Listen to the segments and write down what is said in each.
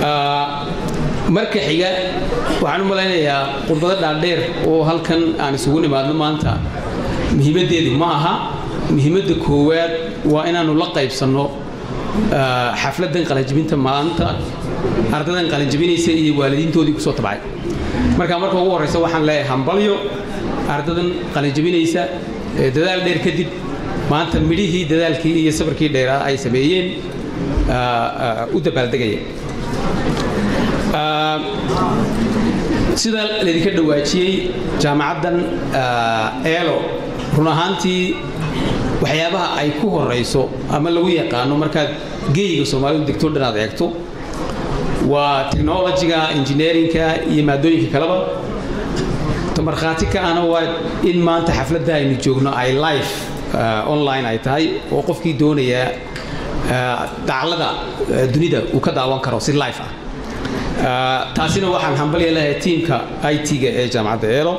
marka xiga waxaan u malaynayaa khudbado dhaadheer oo halkan aan isugu nimaadno maanta muhiimaddeedu ma aha muhiimadda koowaad waa inaannu la qaybsanno xafladdan qalanjibinta maanta ardaydan qalanjibinaysa iyo waalidiintoodii kusoo tabcay marka marka ugu horraysa waxaan leeyahay hambalyo ardadan qalanjibinaysa dadaal dheer kadib maanta midhihii dadaalkii iyo sabarkii dheeraa ay sameeyeen u dabaaldegaya sida laydinka dhawaajiyey jaamacaddan eelo run ahaantii waxyaabaha ay ku horayso ama lagu yaqaano markaad geyiga soomaalidu degto dhan aad eegto waa technologiga engineerinka iyo maadooyinka kaleba markhaati ka ana waa in maanta xafladda aynu joogno ay life online ay tahay oo qofkii doonaya daclada dunida uu ka daawan karo si life ah taasina waxaan hambalya leeyahay tiimka i t-ga ee jaamacadda eelo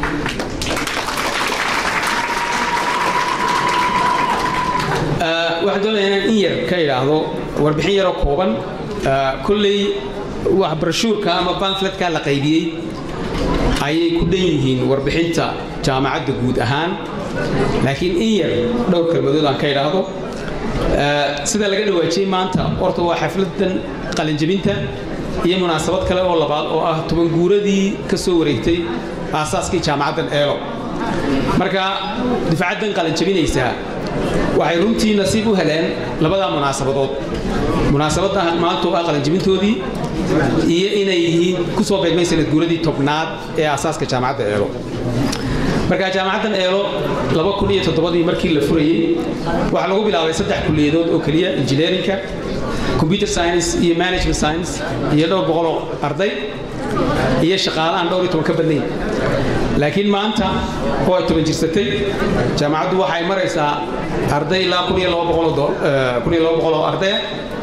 waxaan doonayaa inaan in yar ka idhaahdo warbixin yaroo kooban kolley wax brashuurka ama banfletka la qaybiyey ayay ku dhan yihiin warbixinta jaamacadda guud ahaan laakiin in yar dhowr kelmadood aan ka idhaahdo sida laga dhawaajiyey maanta horta waa xafladan qalinjabinta iyo munaasabad kale oo labaad oo ah toban guuradii ka soo wareegtay aasaaskii jaamacaddan eelo marka dufcaddan qalinjabinaysaa waxay runtii nasiib u heleen labadaa munaasabadood munaasabadda maanta oo ah qalinjabintoodii iyo inay yihiin ku soo beegmay sanad guuradii tobnaad ee aasaaska jaamacadda eelo marka jaamacaddan eelo laba kun iyo toddobadii markii la furayey waxaa lagu bilaabay saddex kulliyadood oo keliya engineerinka computer science iyo management science iyo dhowr boqoloo arday iyo shaqaale aan dhowr iyo toban ka badnayn laakiin maanta oo ay toban jirsatay jaamacaddu waxay maraysaa arday ilaa kun iyo laba boqoloo kun iyo laba boqoloo ardaya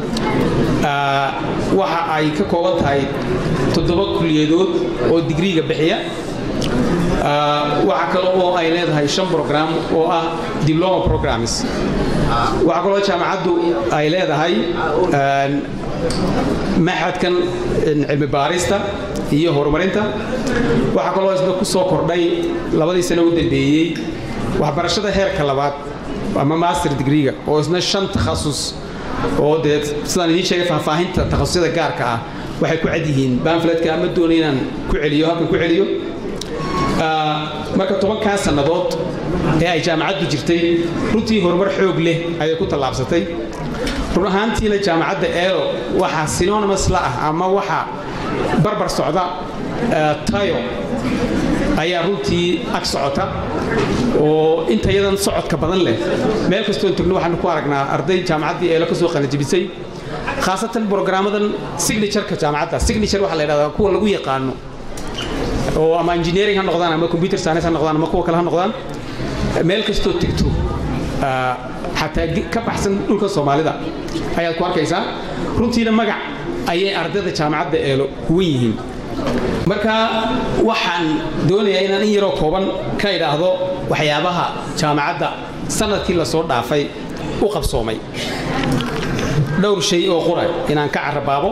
waxa ay ka kooban tahay toddoba kulliyadood oo digriiga bixiya waxa kale oo ay leedahay shan program oo ah diploma programs waxaa kaloo jaamacaddu ay leedahay maxadkan cilmi baarista iyo horumarinta waxaa kaloo isna ku soo kordhay labadii sano u dambeeyey waxbarashada heerka labaad ama master degreega oo isna shan takhasus oo dee sidaan idiin sheegay faahfaahinta takhasusyada gaarka ah waxay ku cad yihiin banfletka ama doonay inaan ku celiyo halkan ku celiyo marka tobankaa sannadood ee ay jaamacaddu jirtay runtii horumar xoog leh ayay ku tallaabsatay run ahaantiina jaamacadda eelo waxaa synonymous la ah ama waxa barbar socda tayo ayaa runtii ag socota oo inta yadan socodka badan leh meel kastoon tagno waxaanu ku aragnaa arday jaamacaddii eelo ka soo qalanjibisay khaasatan brograamadan signatureka jaamacadda signature waxaa la yidhahdaa kuwa lagu yaqaano oo ama engineering ha noqdaan ama computer science ha noqdaan ama kuwa kale ha noqdaan meel kastoo tegto xataa ka baxsan dhulka soomaalida ayaad ku arkaysaa runtiina magac ayay ardayda jaamacadda eelo kuwan yihiin marka waxaan doonayaa inaan in yaroo kooban ka idhaahdo waxyaabaha jaamacadda sanadkii lasoo dhaafay u qabsoomay dhowr shay oo qura inaan ka carabaabo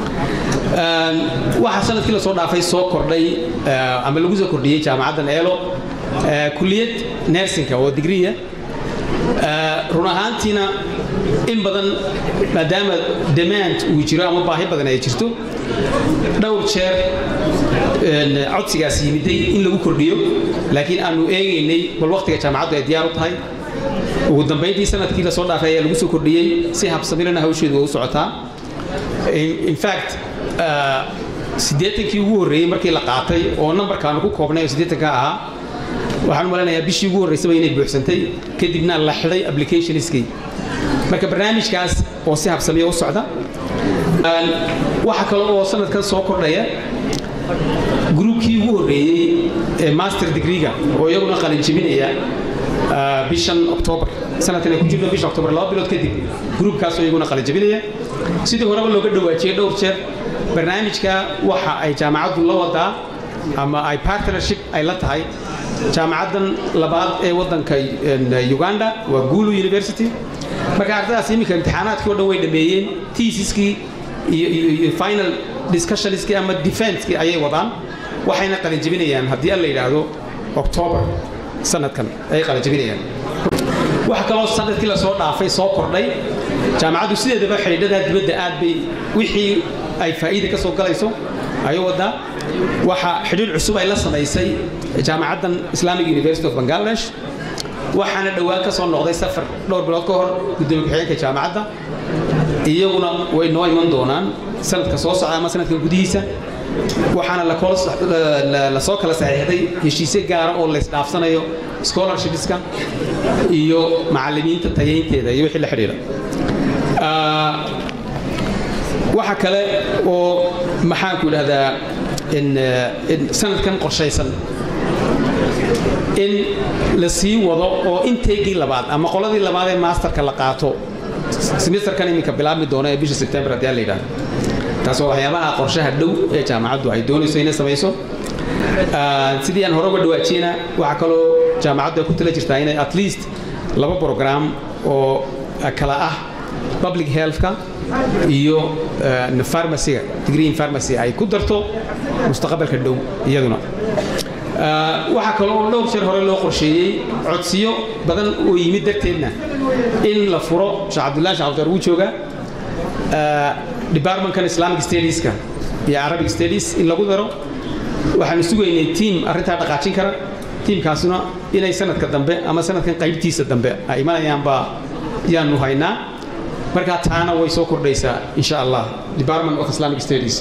waxaa sanadkii lasoo dhaafay soo kordhay ama lagu soo kordhiyey jaamacaddan eelo kuliyad nersinka oo digriya run ahaantiina in badan maadaama demand uu jiro ama baahi badan ay jirto dhowr jeer codsigaas yimiday in lagu kordhiyo laakiin aanu eegaynay bal waqtiga jaamacaddu ay diyaar u tahay ugu dambayntii sanadkii lasoo dhaafay ayaa lagu soo kordhiyey si habsamilana hawsheedu waa u socotaa in fact siddeetankii ugu horreeyey markii la qaatay oo nambarkaanu ku koobnay oo siddeetanka ahaa waxaan u maleynayaa bishii ugu horreysaba inay buuxsantay kadibna la xidhay applicationskii marka barnaamijkaas oo si habsamiya u socda waxaa kale oo sanadkan soo kordhaya gruubkii ugu horreeyey ee master degreega oo iyaguna qalinjebinaya bishan octoobar sanadkan ay ku jirto bisha octoobar laba bilood kadib gruubkaasoo iyaguna qalinjebinaya sidii horeba looga dhawaajiyey dhowr jeer barnaamijka waxa ay jaamacaddu la wadaa ama ay partnership ay la tahay jaamacaddan labaad ee waddanka uganda waa gulu university marka ardaydaas iminka imtixaanaadkii o dhan way dhameeyeen tiisiskii iyo final discussionskii ama defensekii ayay wadaan waxayna qalinjebinayaan haddii alla yidhaahdo octoobar sanadkan ayay qalinjebinayaan waxa kaloo sanadkii lasoo dhaafay soo kordhay jaamacaddu sideedaba xidhiidhadaa dibadda aad bay wixii ay faa'iida ka soo galayso ayuu wadaa waxa xidhiidh cusub ay la samaysay jaamacaddan islamic university of bangladesh waxaana dhowaan ka soo noqday safar dhowr bilood ka hor gudoomiye ku-xigeenka jaamacadda iyaguna way noo iman doonaan sanadka soo socda ama sanadkan gudihiisa waxaana la soo kala saxiixday heshiisyo gaara oo laysdhaafsanayo scholarshipska iyo macallimiinta tayaynteeda iyo wixii la xidhiidha waxa kale oo maxaanku idhahdaa sanadkan qorshaysan in la sii wado oo inteygii labaad ama qoladii labaad ee maasterka la qaato semesterkan iminka bilaabmi doona ee bisha sebtembar haddii la yidhahdo taas waa waxyaabaha qorshaha dhow ee jaamacaddu ay doonayso inay samayso sidii aan hore uga dhawaajiyena waxaa kaloo jaamacaddu ay ku tala jirtaa inay at least laba program oo kala ah public healthka iyo farmaciga degree in pharmacy ay ku darto mustaqbalka dhow iyaduna waxaa kaloo dhowr jeer hore loo qorsheeyey codsiyo badan oo yimid darteedna in la furo sheekh cabdullahi sheekh abdar wuu joogaa departmentkan islamic studieska iyo arabic studies in lagu daro waxaanu sugaynay tiam arrintaa dhaqaajin kara tiimkaasuna inay sanadka dambe ama sanadkan qaybtiisa dambe ay imanayaanbaa yaanu haynaa markaa taana way soo kordhaysaa insha allah department of islamic studies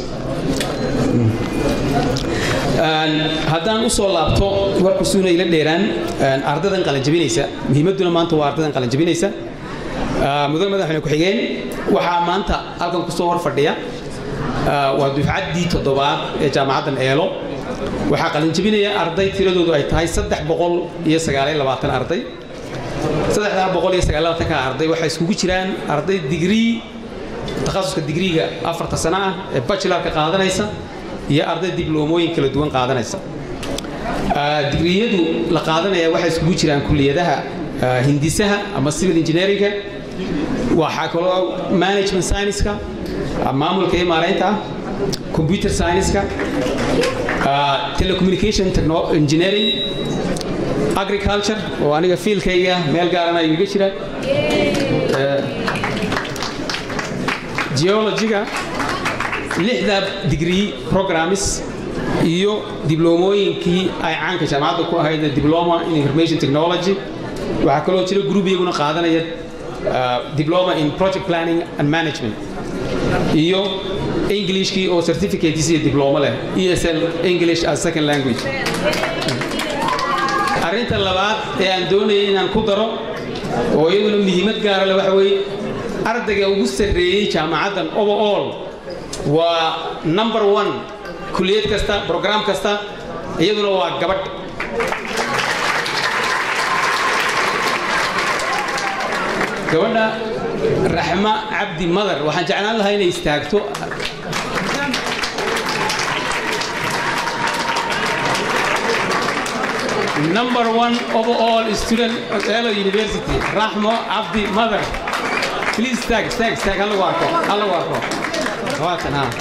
haddaan u soo laabto warkusuuna ila dheeraan ardadan qalanjabinaysa muhiimadduna maanta waa ardadan qalanjabinaysa mudan madaxweyne ku-xigeen waxaa maanta halkan ku soo hor fadhiya waa dufcaddii toddobaad ee jaamacaddan eelo waxaa qalinjabinaya arday tiradoodu ay tahay saddex boqol iyo sagaaliyo labaatan arday saddexdaa boqol iyo sagaaliyo labaatanka arday waxay iskugu jiraan arday digrii takhasuska digriiga afarta sano ah ee bachelarka qaadanaysa iyo arday dibloomooyin kala duwan qaadanaysa digriyadu la qaadanaya waxay iskugu jiraan kulliyadaha hindisaha ama civil engineeringa waxaa kaloo management scienceska maamulka iyo maaraynta ah computer scienceska telecommunication engineering agriculture oo aniga fiilkayga meel gaarana igaga jira geologiga lixda degree programmes iyo dibloomooyinkii ay caanka jaamacadda ku ahayd diploma in information technology waxaa kaloo jira group iyaguna qaadanaya diploma in project planning and management iyo englishkii oo certificates iyo diploma leh esl english as second language arrinta labaad ee aan doonayay inaan ku daro oo iyaduna muhiimad gaara leh waxa weeye ardayga ugu sarreeyey jaamacaddan overall waa number one kuliyad kasta brogram kasta iyaduna waa gabadh gabadha raxma cabdi madar waxaan jeclaan lahaa inay istaagto number one overall student at Elo University raxmo cabdi madar please tag tag tag halagu arko halagu arko waatan ha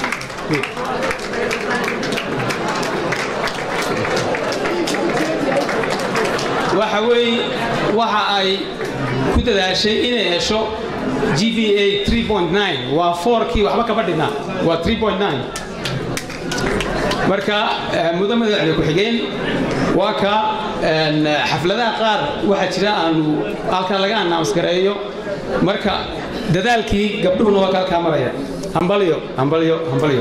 waxa weeye waxa ay ku dadaashay inay hesho GPA 3.9 waa 4kii waxba kaba dhigna waa 3.9 marka mudan madaxda ku-xigeen waa ka xafladaha qaar waxaa jira aanu halkan laga announce gareeyo marka dadaalkii gabdhuhuna waa ka halkaa maraya hambalyo hambalyo hambalyo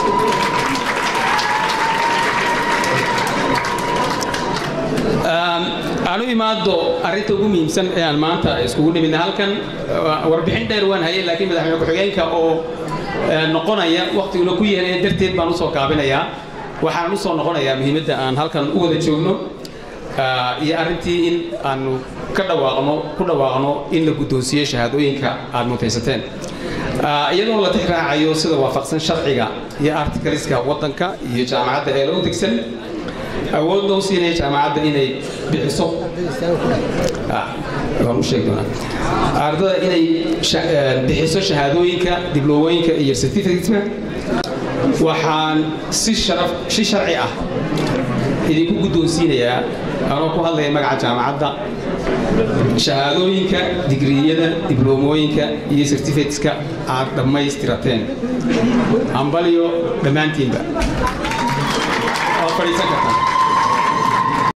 aan u imaado arrinta ugu muhiimsan ee aan maanta iskugu nimidna halkan warbixin dheer waan hayay laakiin madaxweyne ku-xigeenka oo noqonaya waqtiguna ku yeelaya darteed baan usoo kaabinayaa waxaan usoo noqonayaa muhiimadda aan halkan u wada joogno iyo arrintii in aanu ka dhawaaqno ku dhawaaqno in la guddoonsiiyo shahaadooyinka aad mutaysateen iyadoo la tix raacayo sida waafaqsan sharciga iyo artikaliska waddanka iyo jaamacadda ee loo degsan awood loo siinaya jaamacadda inay bixiso waan u sheegi doonaa ardada inay bixiso shahaadooyinka dibloomooyinka iyo certificateska waxaan si sharaf si sharci ah idinku guddoonsiinayaa anoo ku hadlaya magaca jaamacadda shahaadooyinka digriyada dibloomooyinka iyo certificateska aad dhammaystirateen hambalyo dhammaantiinba waa fadhiisan kartaa